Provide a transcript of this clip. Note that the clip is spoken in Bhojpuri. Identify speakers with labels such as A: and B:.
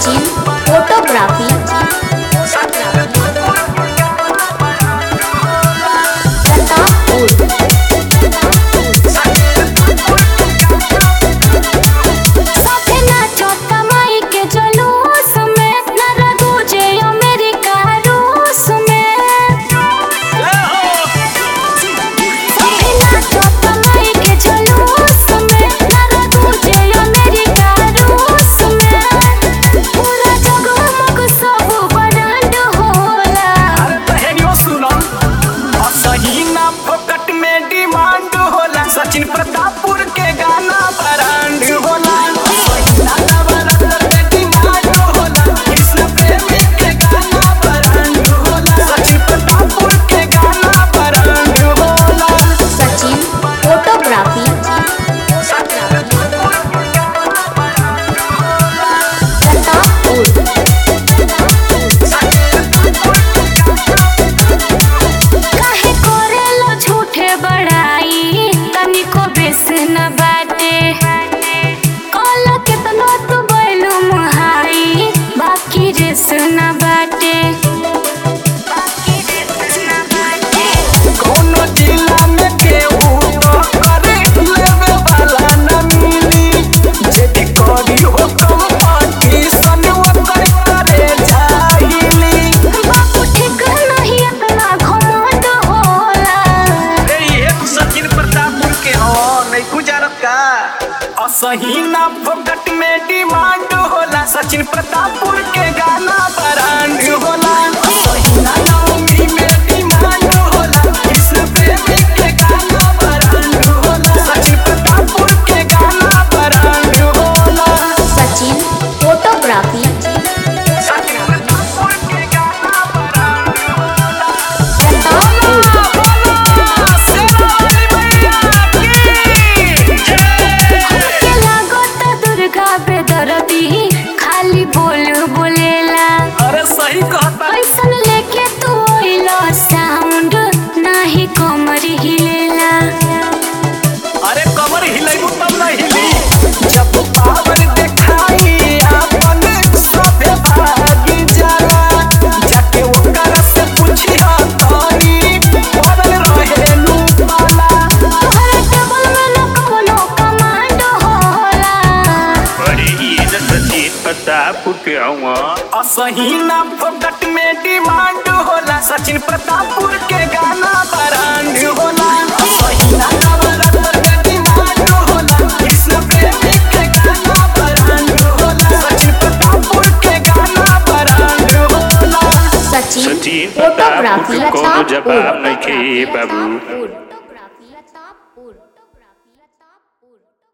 A: सचिन फोटोग्राफी प्रतापपुर साथे नाचो कमाई के जुलूस में न रघु जे अमेरिका रूस में साथे नाचो कमाई के जुलूस में न रघु जे अमेरिका रूस में पूरा जगमग सब बरांड होला
B: अरे तहेरियो सुनो असही ना फोकट में डिमांड होला सचिन प्रतापपुर के गाना ब्रांड होला असही ना नवरत्न में डिमांड होला कृष्ण प्रेमी के गाना ब्रांड होला सचिन प्रतापपुर के गाना ब्रांड होला
A: सचिन फोटोग्राफी प्रतापपुर काहे करेलो झूठे बड़ाई तनिको बेस न बाटे कल केतनो तू बैलू मुहाई बाकी रेस न बाटे
B: कोनो जिला में केहू तो करे लेवे वाला न मिली जेदी करी हो कंपटीशन ओकर करे जाहिली
A: बापू ठीक नहीं इतना घमंड होला
B: अरे ये तो सचिन प्रतापपुर के हो नहीं गुजारत का असही ना फोकट में डिमांड होला सचिन प्रतापपुर के गाना ब्रांड होला असही ना नवमी में डिमांड होला कृष्ण प्रेमी के गाना ब्रांड होला सचिन प्रतापपुर के गाना ब्रांड होला
A: सचिन फोटोग्राफी
B: सचिन प्रतापपुर के गाना ब्रांड होला
A: प्रतापपुर के लागत दुर्गा बेदरती खाली बोल बोलेला
B: अरे सही कहता
A: ऐसन लेके तू ओइलो साउंड नाही कमर हिलेला
B: अरे कमर हिलैबू तब न हिली जब पावर देखाई आपन सभे भागी जाला जाके ओकर से पूछिया तानी पड़ल रहेलू पाला
A: तोहरा टेबल में न कवनो कमांड होला
C: अरे ये न सचिन प्रतापपुर के हवा
B: असही ना फोकट में डिमांड होला सचिन प्रतापपुर के गाना ब्रांड होला असही ना नवरत्न में डिमांड होला कृष्ण प्रेमी के गाना ब्रांड होला सचिन प्रतापपुर के गाना ब्रांड होला
A: सचिन
C: सचिन
A: फोटोग्राफी
C: प्रतापपुर के कोनो जवाब नहीं खे बाबू
A: फोटोग्राफी प्रतापपुर